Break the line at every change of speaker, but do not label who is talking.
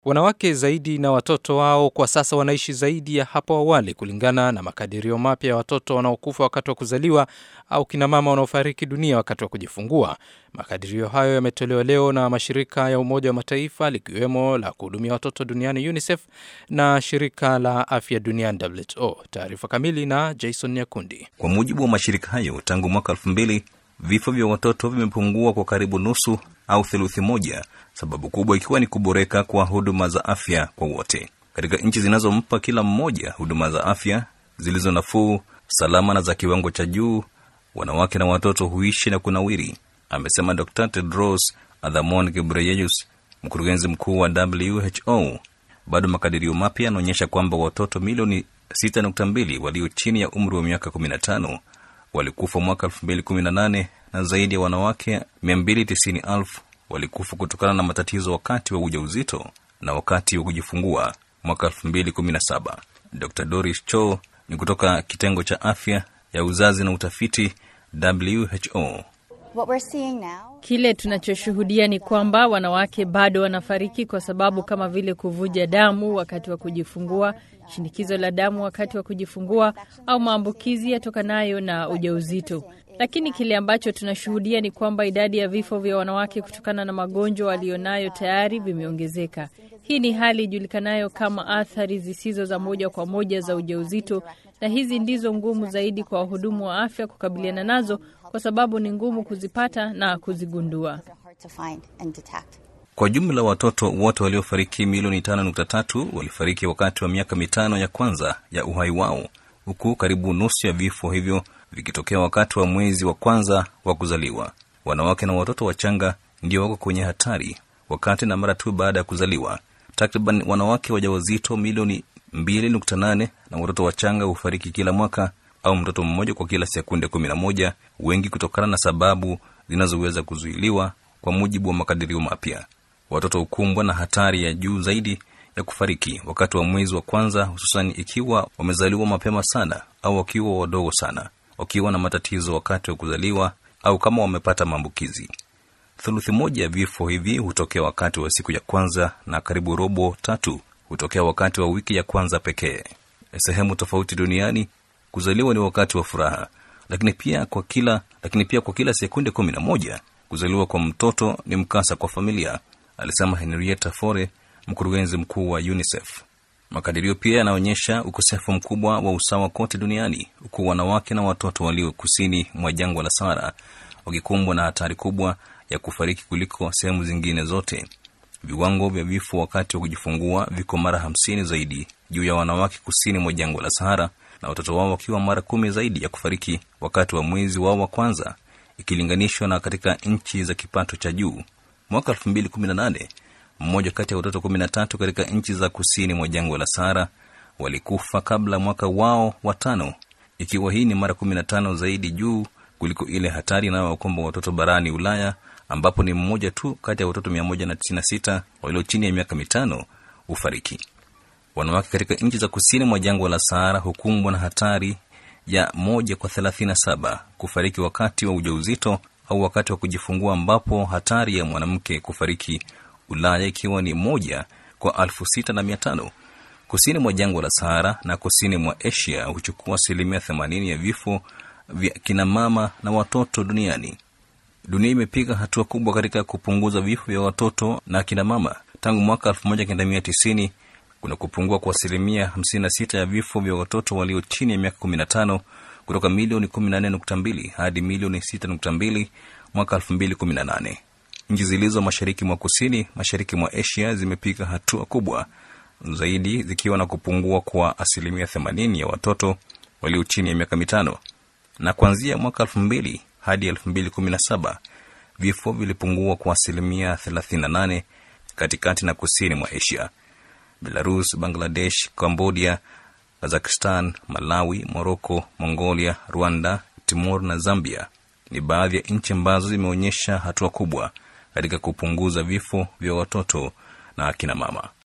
Wanawake zaidi na watoto wao kwa sasa wanaishi zaidi ya hapo awali, kulingana na makadirio mapya ya watoto wanaokufa wakati wa kuzaliwa au kinamama wanaofariki dunia wakati wa kujifungua. Makadirio hayo yametolewa leo na mashirika ya Umoja wa Mataifa likiwemo la kuhudumia watoto duniani UNICEF na shirika la afya duniani WHO. Taarifa kamili na Jason Nyakundi.
Kwa mujibu wa mashirika hayo, tangu mwaka elfu mbili vifo vya watoto vimepungua kwa karibu nusu au theluthi moja, sababu kubwa ikiwa ni kuboreka kwa huduma za afya kwa wote katika nchi zinazompa kila mmoja huduma za afya zilizo nafuu, salama na za kiwango cha juu. Wanawake na watoto huishi na kunawiri, amesema Dr Tedros Adhanom Ghebreyesus, mkurugenzi mkuu wa WHO. Bado makadirio mapya yanaonyesha kwamba watoto milioni 6.2 walio chini ya umri wa miaka 15 walikufa mwaka 2018 na zaidi ya wanawake 290,000 walikufa kutokana na matatizo wakati wa ujauzito na wakati wa kujifungua mwaka 2017. Dr Doris Cho ni kutoka kitengo cha afya ya uzazi na utafiti WHO.
What we're seeing now...
Kile tunachoshuhudia ni kwamba wanawake bado wanafariki kwa sababu kama vile kuvuja damu wakati wa kujifungua, shinikizo la damu wakati wa kujifungua, au maambukizi yatokanayo na ujauzito. Lakini kile ambacho tunashuhudia ni kwamba idadi ya vifo vya wanawake kutokana na magonjwa walionayo tayari vimeongezeka. Hii ni hali ijulikanayo kama athari zisizo za moja kwa moja za ujauzito, na hizi ndizo ngumu zaidi kwa wahudumu wa afya kukabiliana nazo kwa sababu ni ngumu kuzipata na kuzigundua.
Kwa jumla watoto wote waliofariki milioni 5.3 walifariki wakati wa miaka mitano ya kwanza ya uhai wao, huku karibu nusu ya vifo hivyo vikitokea wakati wa mwezi wa kwanza wa kuzaliwa. Wanawake na watoto wachanga ndio wako kwenye hatari wakati na mara tu baada ya kuzaliwa. Takriban wanawake wajawazito milioni 2.8 na watoto wachanga hufariki kila mwaka au mtoto mmoja kwa kila sekunde 11, wengi kutokana na sababu zinazoweza kuzuiliwa. Kwa mujibu wa makadirio mapya, watoto hukumbwa na hatari ya juu zaidi ya kufariki wakati wa mwezi wa kwanza, hususan ikiwa wamezaliwa mapema sana au wakiwa wadogo sana, wakiwa na matatizo wakati wa kuzaliwa au kama wamepata maambukizi. Thuluthi moja ya vifo hivi hutokea wakati wa siku ya kwanza na karibu robo tatu hutokea wakati wa wiki ya kwanza pekee. Sehemu tofauti duniani kuzaliwa ni wakati wa furaha, lakini pia kwa kila lakini pia kwa kila sekunde kumi na moja kuzaliwa kwa mtoto ni mkasa kwa familia, alisema Henrietta Fore, mkurugenzi mkuu wa UNICEF. Makadirio pia yanaonyesha ukosefu mkubwa wa usawa kote duniani, huku wanawake na watoto walio kusini mwa jangwa la Sahara wakikumbwa na hatari kubwa ya kufariki kuliko sehemu zingine zote. Viwango vya vifo wakati wa kujifungua viko mara hamsini zaidi juu ya wanawake kusini mwa jangwa la Sahara, na watoto wao wakiwa mara kumi zaidi ya kufariki wakati wa mwezi wao wa kwanza ikilinganishwa na katika nchi za kipato cha juu. Mwaka 2018 mmoja kati ya watoto 13 katika nchi za kusini mwa jangwa la Sahara walikufa kabla mwaka wao wa tano, ikiwa hii ni mara 15 zaidi juu kuliko ile hatari inayowakumba watoto barani Ulaya ambapo ni mmoja tu kati ya watoto 196 walio chini ya miaka mitano hufariki. Wanawake katika nchi za kusini mwa jangwa la Sahara hukumbwa na hatari ya moja kwa 37 kufariki wakati wa ujauzito au wakati wa kujifungua, ambapo hatari ya mwanamke kufariki Ulaya ikiwa ni moja kwa elfu sita na mia tano. Kusini mwa jangwa la Sahara na kusini mwa Asia huchukua asilimia 80 ya vifo vya kinamama na watoto duniani. Dunia imepiga hatua kubwa katika kupunguza vifo vya watoto na kinamama tangu mwaka 1990 kuna kupungua kwa asilimia 56 ya vifo vya watoto walio chini ya miaka 15 kutoka milioni 14.2 hadi milioni 6.2 mwaka 2018. Nchi zilizo mashariki mwa kusini mashariki mwa Asia zimepiga hatua kubwa zaidi zikiwa na kupungua kwa asilimia 80 ya watoto walio chini ya miaka mitano, na kuanzia mwaka 2000 hadi 2017 vifo vilipungua kwa asilimia 38 katikati na kusini mwa Asia. Belarus, Bangladesh, Cambodia, Kazakhstan, Malawi, Moroko, Mongolia, Rwanda, Timor na Zambia ni baadhi ya nchi ambazo zimeonyesha hatua kubwa katika kupunguza vifo vya watoto na akina mama.